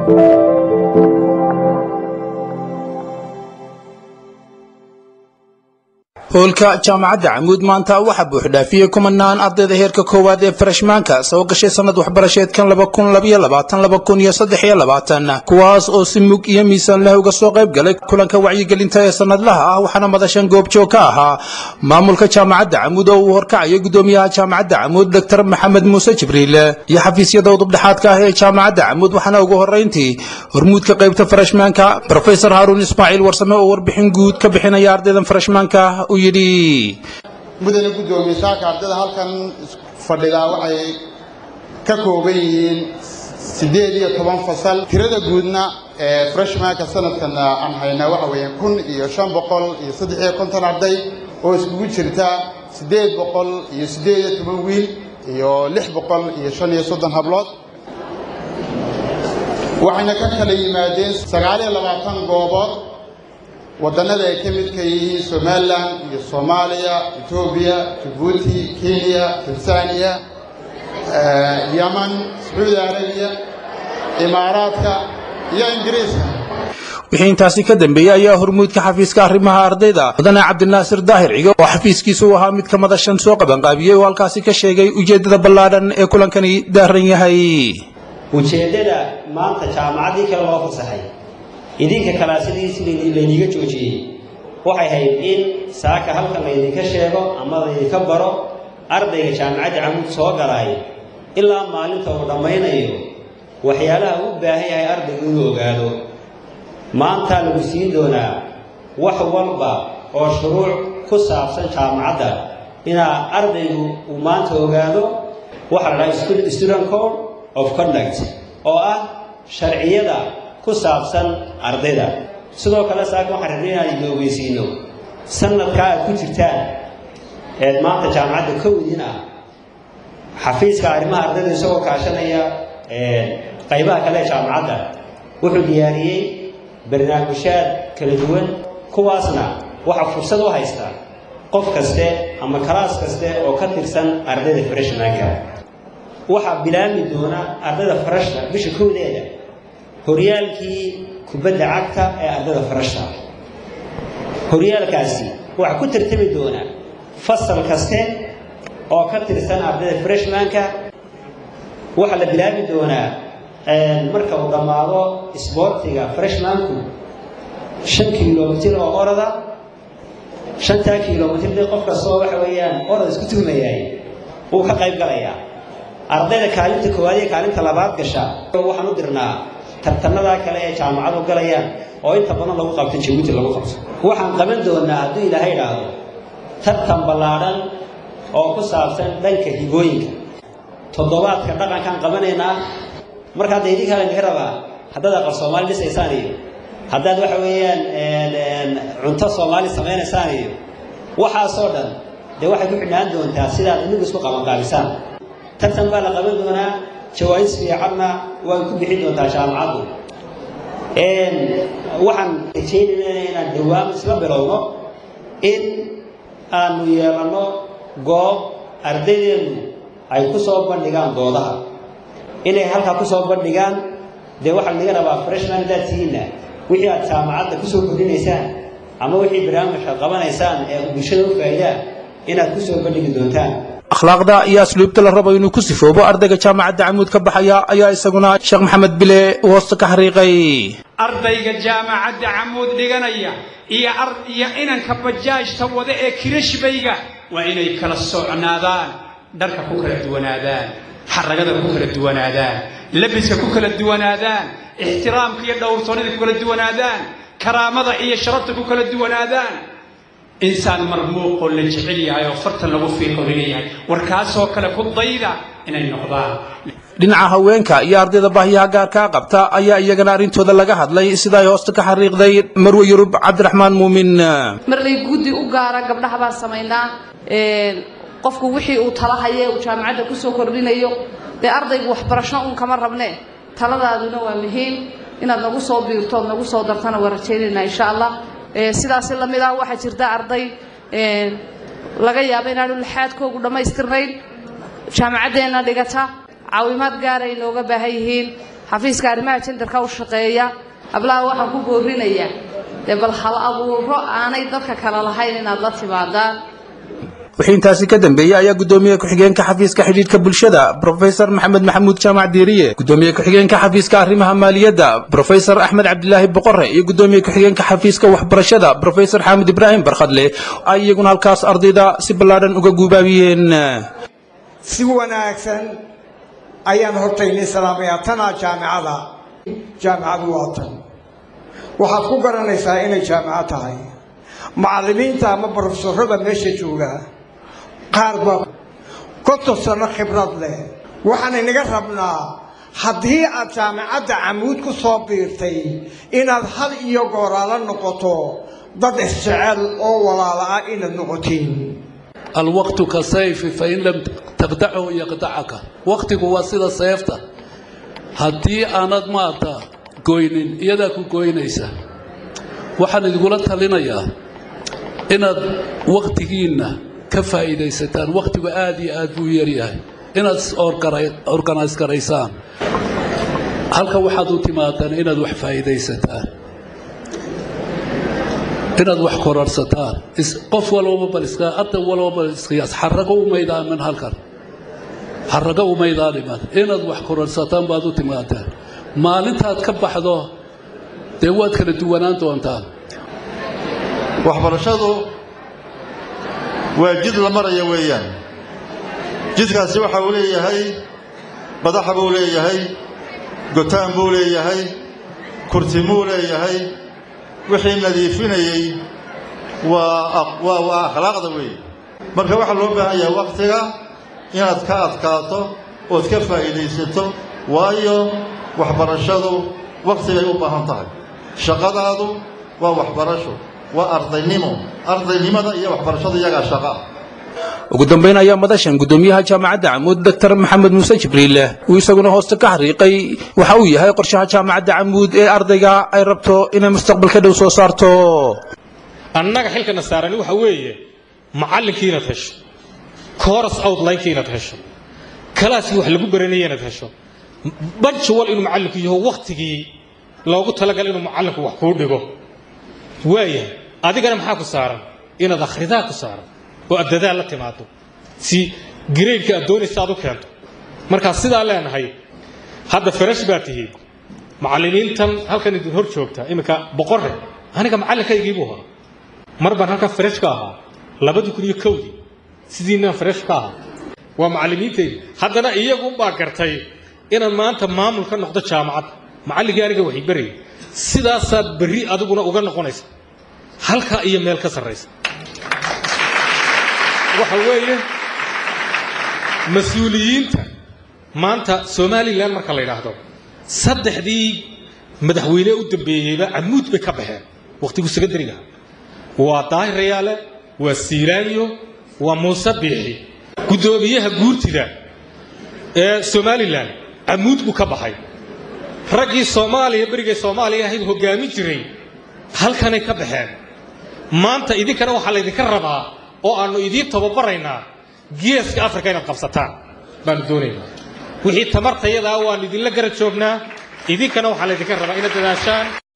hoolka jaamacadda camuud maanta waxaa buuxdhaafiyey kumanaan ardayda heerka koowaad ee farashmaanka soo gashay sanad waxbarasheedkan kuwaas oo si mug iyo miisaan leh uga soo qayb galay kulanka wacyigelinta ee sanadlaha ah waxaana madashan goobjoog ka ahaa maamulka jaamacadda camuud oo uu horkacayay gudoomiyaha jaamacadda camuud doctor maxamed muuse jibriil iyo xafiisyada udubdhexaadka ah ee jaamacadda camuud waxaana ugu horeyntii hormuudka qaybta farashmaanka rofesor haaruun ismaaciil warsame oo warbixin guud ka bixinaya ardaydan farashmaanka mudane guddoomiye saaka ardayda halkan fadhidaa waxay ka kooban yihiin siddeed iyo toban fasal tirada guudna ee freshmanka sanadkan aan haynaa waxa weeyaan kun iyo shan boqol iyo saddex iyo konton arday oo iskugu jirta siddeed boqol iyo siddeed iyo toban wiil iyo lix boqol iyo shan iyo soddon hablood waxayna ka kala yimaadeen sagaal iyo labaatan goobood waddannada ay ka midka yihiin somalilan iyo soomaaliya etoobiya jabuuti kenya tanzaniya yaman sacuudi arabiya imaaraadka iyo ingiriiska wixii intaasi ka dambeeyey ayaa hormuudka xafiiska arrimaha ardayda mudane cabdinaasir daahir cigo oo xafiiskiisu u ahaa mid ka madashan soo qabanqaabiyey oo halkaasi ka sheegay ujeeddada ballaadhan ee kulankani daaran yahay ujeeddada maanta jaamacaddii kale loo fasaxay idinka kalaasadiisi laydiga joojiyey waxay ahayd in saaka halkan laydinka sheego ama laydinka baro ardayga jaamacadda camuud soo galay ilaa maalinta uu dhammaynayo waxyaalaha u baahan yahay ardaygu inuu ogaado maantaa lagu siin doonaa wax walba oo shuruuc ku saabsan jaamacadda inaa ardaygu uu maanta ogaado waxaa la dhaha student code of conduct oo ah sharciyada ku saabsan ardayda sidoo kale saaka waxaan rabnay inaan idin ogeysiino sanadkaa aad ku jirtaan eed maanta jaamacadda kowdiin ah xafiiska arrimaha ardayda isagoo kaashanaya qaybaha kale ee jaamacadda wuxuu diyaariyey barnaamijyaad kala duwan kuwaasna waxaa fursad u haystaa qof kaste ama kalaas kaste oo ka tirsan ardayda freshmanka waxaa bilaami doona ardayda farashta bisha kowdeeda horyaalkii kubadda cagta ee ardayda farashta horyaalkaasi waxaa ku tartami doona fasal kaste oo ka tirsan ardayda freshmanka waxaa la bilaabi doonaa marka uu dhammaado isboortiga freshmanku shan kilomitir oo orada shantaa kilomitir dee qof kastoo waxa weeyaan orad isku tuhmayaay wuu ka qayb galayaa ardayda kaalinta koowaad iyo kaalinta labaad gasha waxaan u dirnaa tartanadaa kale ee jaamacadu galayaan oo inta badan lagu qabto jabuuti lagu qabto waxaan qaban doonaa hadduu ilaahay idhaahdo tartan ballaadhan oo ku saabsan dhanka higooyinka toddobaadka dhaqankaan qabanaynaa marka hadda idinkaa laga rabaa haddaad aqal soomaali dhisaysaan iyo haddaad waxa weeyaan cunto soomaali samaynaysaan iyo waxaasoo dhan dee waxay ku xidhnaan doontaa sidaad inigu isku qabanqaabisaan tartan baa la qaban doonaa jawaais fiicanna way ku bixin doontaa jaamacaddu waxaan rajaynaynaa inaan dhowaan isla bilowno in aanu yeelanno goob ardaydeenu ay ku soo bandhigaan doodaha inay halkaa ku soo bandhigaan dee waxaa laga rabaa freshman haddaad tihiinna wixii aad jaamacadda ku soo kordhinaysaan ama wixii barnaamijka qabanaysaan ee bulshada u faa'iidaa inaad ku soo bandhigi doontaan akhlaaqda iyo asluubta la rabo inuu ku sifoobo ardayga jaamacadda camuud ka baxaya ayaa isaguna sheekh maxamed bile hoosta ka xariiqay ardayga jaamacadda camuud dhiganaya iyo iyo inanka bajaajta wada ee kirashbayga waa inay kala socnaadaan dharka ku kala duwanaadaan xaragada ku kala duwanaadaan labiska ku kala duwanaadaan ixtiraamka iyo dhowrsoonida ku kala duwanaadaan karaamada iyo sharafta ku kala duwanaadaan insaan marmuuqoo la jecel yahay oo fartan lagu fiiqo laleeyahay warkaasoo kale ku dayda inay noqdaan dhinaca haweenka iyo ardayda baahiyaha gaarkaa qabta ayaa iyagana arrintooda laga hadlay sida ay hoosta ka xariiqday marwe yurub cabdiraxmaan muumin marlay guddi u gaara gabdhaha baan samaynaa qofku wixii uu talahaye uu jaamacadda kusoo kordhinayo dee ardaygu waxbarasho uun kama rabne taladaaduna waa muhiim inaad nagu soo biirto ood nagu soo dartana waa rajaynaynaa insha allah sidaasi lamid ah waxaa jirta arday laga yaabo inaanu lixaadkoogu dhammaystirnayn jaamacaddeenna dhigata caawimaad gaara ay nooga baahan yihiin xafiiska arrimaha jendarka u shaqeeya hablaha waxaan ku boorinayaa dee bal hal abuuro aanay dadka kale lahayn inaad la timaadaan wixii intaasi ka dambeeyey ayaa gudoomiye ku-xigeenka xafiiska xidhiidhka bulshada brofesor maxamed maxamuud jaamac diiriye gudoomiye ku-xigeenka xafiiska arrimaha maaliyadda brofesor axmed cabdilaahi boqore iyo gudoomiye ku-xigeenka xafiiska waxbarashada brofesor xaamid ibraahim barkhadle ay iyaguna halkaas ardayda si ballaadhan uga guubaabiyeen si wanaagsan ayaan hortaynay salaamayaa tanaa jaamicada jaamicadu waa tan waxaad ku garanaysaa inay jaamico tahay macallimiinta ama barofesorada meesha jooga qaar baa konton sano khibrad leh waxaan inaga rabnaa haddii aad jaamicadda camuud ku soo biirtay inaad had iyo gooraala noqoto dad isjecel oo walaala ah inaad noqotiin alwaqtu ka sayfi fain lam taqdachu yaqdacaka waqtigu waa sida seefta haddii aanad maarta goynin iyadaa ku goynaysa waxaan idingula talinayaa inaad wakhtigiinna ka faa'iidaysataan wakhtigu aad iyo aad buu yaryahay inaad organise garaysaan halka waxaad u timaadaan inaad wax faa'iidaysataan inaad wax kororsataan qof walbaba bal iska arday walbaba bal iskiyaas xarago umaydaamin halkan xarago umaydaaniman inaad wax kororsataan baad u timaadaan maalintaad ka baxdo dee waad kala duwanaan doontaan waxbarashadu waa jid la maraya weeyaan jidkaasi waxa uu leeyahay badaxa buu leeyahay gotaan buu leeyahay kurtimuu leeyahay wixii nadiifinayey waa waa akhlaaqda weeye marka waxaa loo baahan yahay wakhtiga inaad ka adkaato ood ka faa'iidaysato waayo waxbarashadu wakhtigay u baahan tahay shaqadaadu waa waxbarasho waa ardaynimo ardaynimada iyo waxbarashada iyagaa shaqa ugu dambayn ayaa madashan gudoomiyaha jaamacadda camuud doctor maxamed muuse jibriile uu isaguna hoosta ka xariiqay waxa uu yahay qorshaha jaamacadda camuud ee ardayga ay rabto inay mustaqbalka dhow soo saarto annaga xilkana saarani waxa weeye macallinkii inaad hesho coras outlinekii inaad hesho kalaaskii wax lagu baranaya inaad hesho banjuwal inuu macallinku yaho wakhtigii loogu talagal inuu macallinku wax kuu dhigo waayahay adigana maxaa ku saaran inaad akhridaa ku saaran oo aad dadaal la timaado si gareydka aad doonaysa aad u keento markaa sidaa leenahay hadda farash baa tihiin macallimiintan halkan idin hor joogta iminka boqorre aniga macallinkaygii buu ahaa mar baan halkan farash ka ahaa labadii kun iyo kowdii sidiinaan farash ka ahaa waa macallimiintaydi haddana iyagunbaa gartay inaan maanta maamul ka noqdo jaamacad macalligii aniga waxay berayay sidaasaad berri adiguna uga noqonaysa halkaa iyo meel ka sarraysa waxa weeye mas-uuliyiinta maanta somalilan marka la yidhaahdo saddexdii madaxweyne u dambeeyeyba camuud bay ka baxeen wakhtigu sekondariga waa daahir rayaale waa siilaanyo waa muuse biixi guddoomiyaha guurtida ee somalilan camuud buu ka baxay raggii soomaaliya berigay soomaaliya ahayd hoggaamin jiray halkanay ka baxeen maanta idinkana waxaa laydinka rabaa oo aannu idiin tababaraynaa geeska afrika inaad qabsataan baanu doonaynaa wixii tamartayadaa waannu idinla gara joognaa idinkana waxaa laydinka rabaa inaad dadaashaan